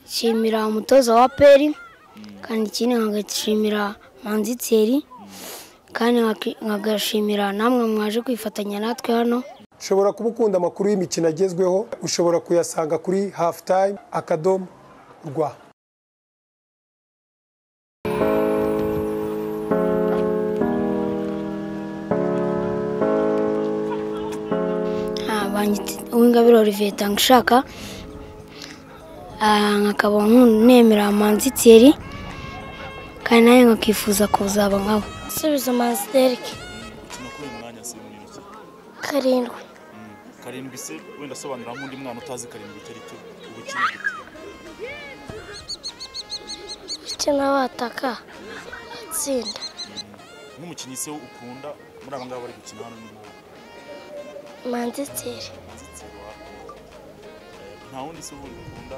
nshimira umutoza wa peri kandi ikindi nkagashimira manzi tseri kandi nkagashimira namwe mwaje kwifatanya natwe hano ushobora kuba ukunda amakuru y'imikino agezweho ushobora kuyasanga kuri hafu tayime akadomo rwa uw'ingabire olivier tangushaka nkakaba nemera manzi tseri kandi nawe nkakifuza kuzaba nkabo asubiza manzi derike bituma kubera umwanya se muri iki karindwi karindwi se wenda asobanura nk'undi mwana utazi karindwi icyo ari cyo uba ukina gute bityo n'abataka atsinda nk'umukinnyi se ukunda muri aba ngaba bari gukina hano ni wowe manzi tseri azitse wawe nta wundi se wundi ukunda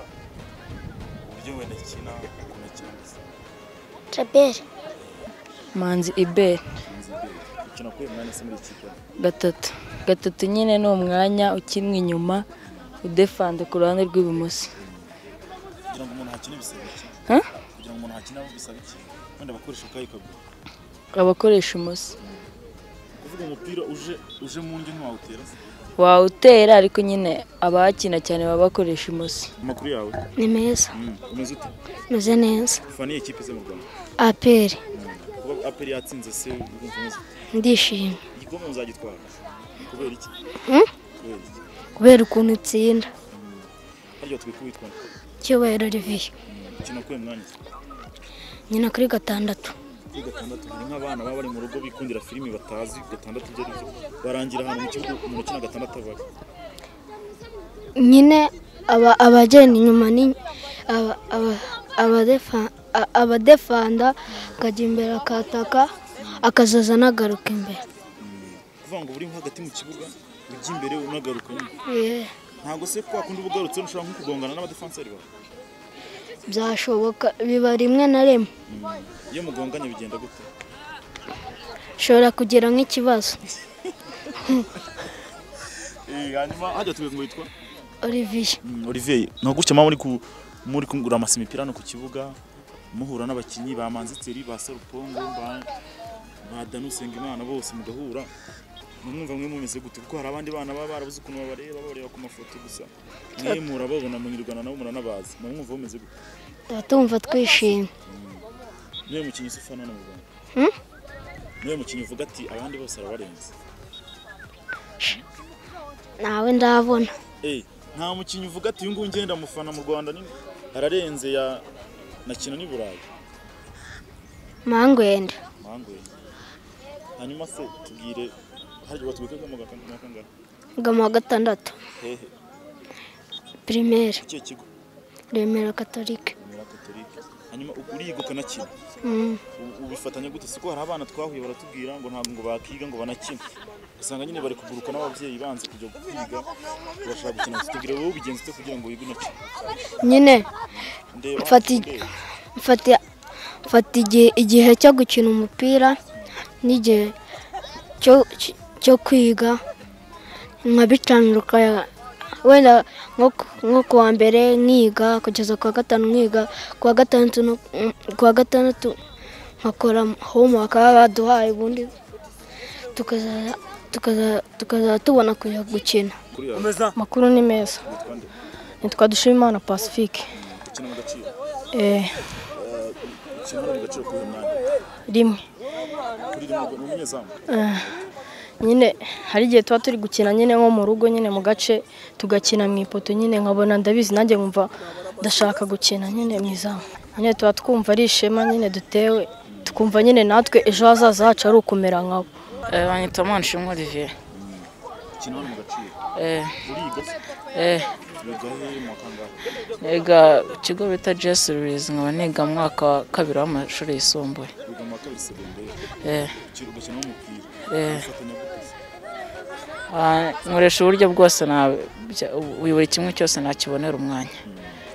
uburyo wenda akina ukuntu akina gusa jaberi manzi iberi ukina kubera umwanya se muri iki kipe gatatu gatatu nyine ni umwanya ukinwa inyuma udefanda ku ruhande rw'ibumoso kugira ngo umuntu akine bisaba iki Ha? kugira ngo umuntu akine bisaba iki wenda bakoresha akayi kaguru abakoresha umoso kuvuga umupira uje uje mu nge ntiwawutera se wawutera ariko nyine abahakina cyane baba bakoresha umoso amakuru yawe ni meza umeze ute meze neza ufaniye ikipe ze mu rwanda aperi kuba aperi yatsinze se urumva umeze ute ndishimye igikombe muzagitwara kubera iki Hmm? kubera iki kubera ukuntu itsinda harya turi kubitwara cyubahiro olivier ukina kuwe mwanya nyina kuri gatandatu kuri gatandatu hari nk'abana baba bari mu rugo bikundira filimi batazi gatandatu ibyo ari byo barangira ahantu mu kibuga umuntu ukina gatandatu abari nyine aba- abagenda inyuma ni aba- aba- abadefa- a- abadefanda akajya imbere akataka akazaza anagaruka imbere kuvuga ngo uri nko hagati mu kibuga ujya imbere unagaruka nyine ntabwo se kwa kundi uba ugarutse ushobora nko kugongana n'abadefanseri bawe byashoboka biba rimwe na rimwe iyo mugonganye bigenda gute ushobora kugira nk'ikibazo hanyuma hajya turi ngo yitwa olivier Olivier ni gutya mama muri ku- muri kugura amasimipira hano ku kibuga muhura n'abakinnyi ba manziteri ba sarupongo ba ba dani usengimana bose mugahura mumwumva mwe mumeze gute kuko hari abandi bana baba barabuze ukuntu babareba babareba ku mafoto gusa mwe murababona munyirwana nabo muranabazi mumwumva mumeze gute tuba tumva twishimye niwe mukinnyi usa ufana hano mu rwanda Hmm? niwe mukinnyi uvuga ati abandi bose arabarenze nawe ndabona Eh, nta mukinnyi uvuga ati uyu nguyu ngenda mufana mu rwanda ni ararenze ya nakina n'i burayi mangwenda Mangwe. Hanyuma se tubwire harya batubwira ko mu gakanga kangahe? ngama wa gatandatu Hehe. primaire Ikihe kigo? remera katolike Mira Catholique. Hanyuma uriyigukana kino. Mm. Ubifatanya gute? Siko hari abana twahuye baratubwira ngo ntabwo ngo bakiga ngo banakina. Usanga nyine bari kuguruka n'ababyeyi banze kujya kwiga bashaka gukina tubwire wowe ubigenza ute kugira ngo wige unakine. nyine Ndeba. Mfati- ndeba. mfata mfata igihe- igihe cyo gukina umupira n'igihe cyo- cyo- cyo kwiga nkabicanruka wenda nko ku- nko ku wa mbere nkiga kugeza ku wa gatanu nkiga ku wa gatandatu no- ku wa gatandatu nkakora homework baba baduhaye ubundi tukaza- tukaza- tukazaba tubona kujya gukina Kuri yawe amakuru ni meza witwa nde? nitwa dushimimana pacifique Ukina mu gaciro. Eh, Ukina mu gaciro ku mwanya. rimwe Kuri rimwe ni umunyezamu. nyine hari igihe tuba turi gukina nyine nko mu rugo nyine mu gace tugakina mu ipoto nyine nkabona ndabizi nanjye nkumva ndashaka gukina nyine mu izamu nyine tuba twumva ari ishema nyine dutewe tukumva nyine natwe ejo hazaza hacu ari ukumera nkabo Eh, banyita manishimwe olivier Ukina mu gaciro. Eh, Uriga se? eh, Wiga he mu kangahe? niga ku kigo bita jesi rurizi nkaba niga mu mwaka wa kabiri w'amashuri yisumbuye wiga mu wa kabiri segonderi Eh, uki- ugakina n'umupira Eh. ufatanya gukuza ah, nkoresha uburyo bwose na bya- buri buri kimwe cyose nakibonera umwanya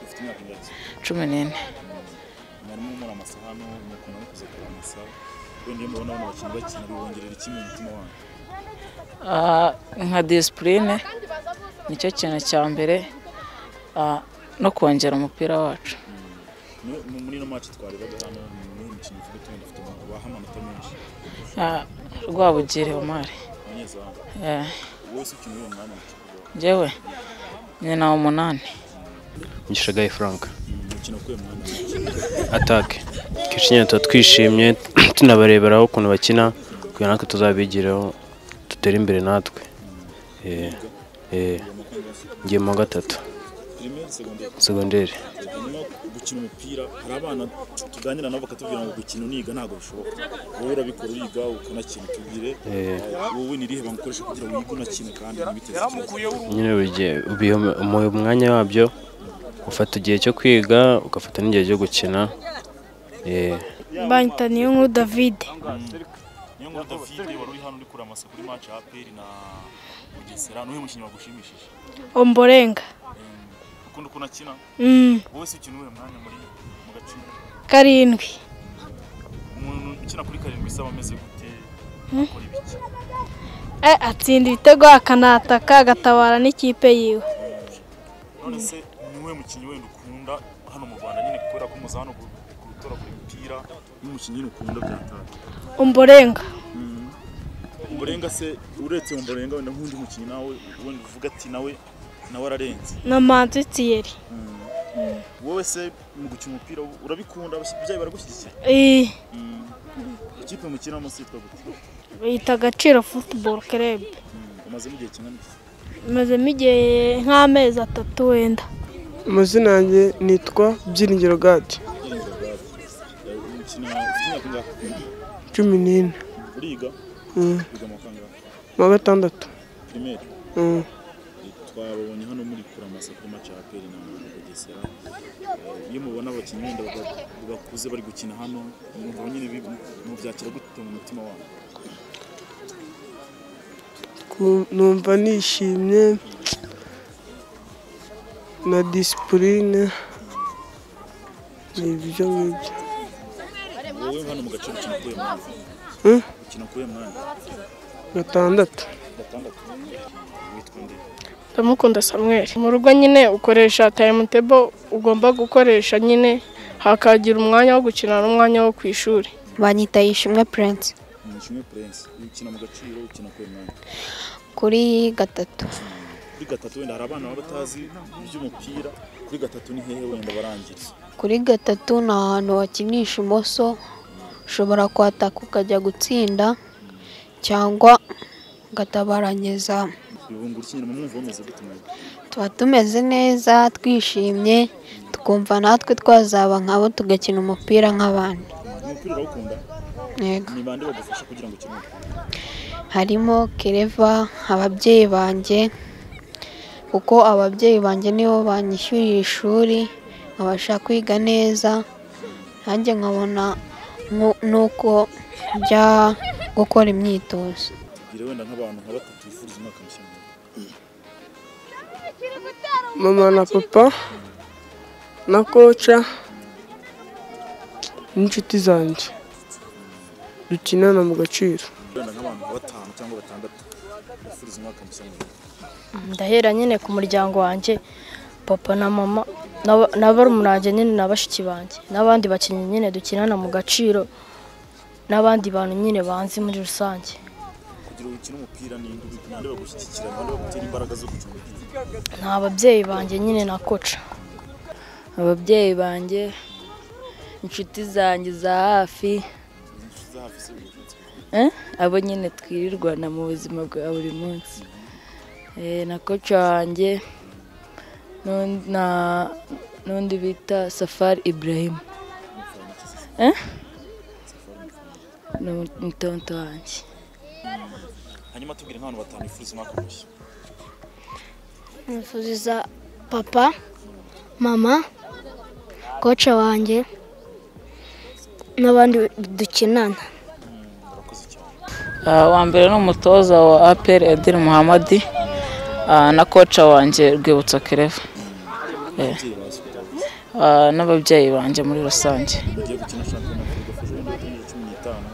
ufite imyaka ingana cumi n'ine mwarimu umara amasaha hano mukunda no kuza kureba amasaha wenda iyo mubona abantu bakina bakina bibongerera iki mu mutima wanyu Ah, nka disipurine nicyo kintu cya mbere ah, no kongera umupira wacu No- mu- muri ino maci twarebaga hano ni imikino ivuga tuba dufite baha amanota menshi rwabugiri omari abanyezamu Eh, wese ukeneye uwo mwanya mu kibuga njyewe ni na umunani Gishagaye Frank umukino kuye mwanya atake twishimye tuba twishimye tunabareberaho ukuntu bakina kugira natwe tuzabigiraho dutere imbere natwe Eh, eh, ngiye mu wa gatatu primaire secondaire segonderi hanyuma gukina umupira hari abana tuganira nabo bakatubwira ngo gukina uniga ntabwo bishoboka wowe urabikora uriga ukanakina tubwire Eh. wowe ni irihe banga ukoresha kugira ngo wige unakine kandi ntibiteze ikibazo nyine buri gihe ubiha umu- umwanya wabyo ufata igihe cyo kwiga ugafata n'igihe cyo gukina Eh, Banyita niyo nkuru David niyo nkuru David wari uri hano uri kureba amasa kuri match ya APR na Bugesera n'uyu mukinnyi wagushimishije Omborenga ukunda ukuntu akina Mm, wowe se ukina uwuhe mwanya muri mu gaciro karindwi umuntu ukina kuri karindwi isaba ameze gute akora ibiki Eh, atsinda ibitego akanataka agatabara n'ikipe yiwe none se ni uwuhe mukinnyi wenda ukunda hano mu Rwanda nyine kubera ko muza hano gutoragura imipira n'umukinnyi nyine ukunda byatanga Omborenga umborenga se uretse umborenga wenda nk'undi mukinnyi nawe wenda uvuga ati nawe nawe ararenze na Manzi Thierry wowe se mu gukina umupira urabikunda ababyeyi baragushyigikira Eh, ikipe mukinamo se yitwa gute bita Agaciro Football Club umazemo igihe kingana iki imazemo igihe nk'amezi atatu wenda amazina yanjye nitwa byiringiro gadi ukina ufite imyaka ingahe cumi n'ine uriga Mm. wiga amwaka angahe mu wa gatandatu primaire Mm. twabonye hano muri kuramasa kuri match ya APR na Bugesera Eh, iyo mubona abakinnyi wenda baga- bakuze bari gukina hano mwumva nyine bi- mubyakira gute mu mutima wabo Ku- numva nishimye na disipurine ni ibyo ngibyo wowe hano mu gace ukina kuye mwanya Mm. ukina kuye mwanya gatandatu gatandatu witwa nde ndamukunda samweri mu rugo nyine ukoresha tayimutebo ugomba gukoresha nyine hakagira umwanya wo gukina n'umwanya wo ku ishuri banyita yishimwe prince umukinnyi prince ukina mu gaciro ukina kuye mwanya kuri gatatu kuri gatatu wenda hari abana baba batazi iby'umupira kuri gatatu ni hehe wenda barangiriza kuri gatatu ni ahantu wakinisha imoso ushobora kwataka ukajya gutsinda cyangwa ugatabaranyeza bibungura ikinyarwanda mwumva bameze gute mwebwe tuba tumeze neza twishimye tukumva natwe twazaba nkabo tugakina umupira nk'abandi umupira urawukunda yego ni bande bagufasha kugira ngo ukine umupira harimo kereva ababyeyi banjye kuko ababyeyi banjye nibo banyishyuriye ishuri nkabasha kwiga neza nanjye nkabona nku- n'uko njya gukora imyitozo tubwire wenda nk'abantu nka batatu bifuriza umwaka mushya mwiza mama na papa na koca n'inshuti zanjye dukinana mu gaciro wenda nk'abantu nka batanu cyangwa batandatu bifuriza umwaka mushya mwiza ndahera nyine ku muryango wanjye papa na mama n'aba- na barumuna banjye nyine na bashiki banjye n'abandi bakinnyi nyine dukinana mu gaciro n'abandi bantu nyine banzi muri rusange kugira ngo ukine umupira ni bande bagushyigikira bande bagutera imbaraga zo gukina umupira ni ababyeyi banjye nyine na koca ababyeyi banjye inshuti zanjye za hafi inshuti za hafi se ubuvuzi eh, abo nyine twirirwana mu buzima bwa buri munsi Eh, na koci wanjye n'un- na- n'undi bita safari ibrahim Eh? ni ni tonto wanjye hanyuma tubwire nk'abantu batanu bifuriza umwaka mushya nifuriza papa mama koca wanjye n'abandi dukinana murakoze cyane Ah, uwa mbere ni umutoza wa APR Edil Muhamadi ah, na koca wanjye Rwibutso Kereva ababyeyi bazi kutabona ah, n'ababyeyi banjye muri rusange ugiye gukina shampiyona y'afurika ejo bundi tariki cumi n'itanu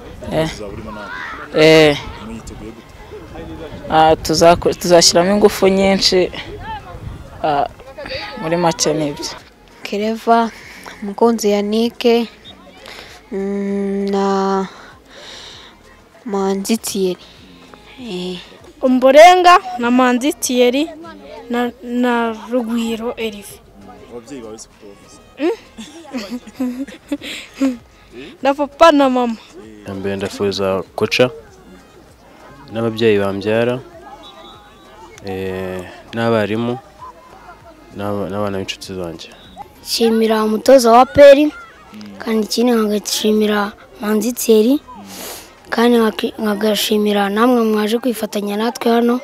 Eh. uzaba urimo nawe Eh, mwiteguye gute ah, tuzako- tuzashyiramo ingufu nyinshi ah, muri make nibyo kereva umukunzi yanike na manzi tiyeri umborenga na manzi tiyeri na na rugwiro erive ababyeyi bawe si kuko bavuze na papa na mama mbere ndafuza koca n'ababyeyi bambyara eh, n'abarimu n'aba- n'abana b'inshuti zanjye nshimira umutoza wa peri kandi ikindi nkagashimira manziteri kandi nkaki- nkagashimira namwe mwaje kwifatanya natwe hano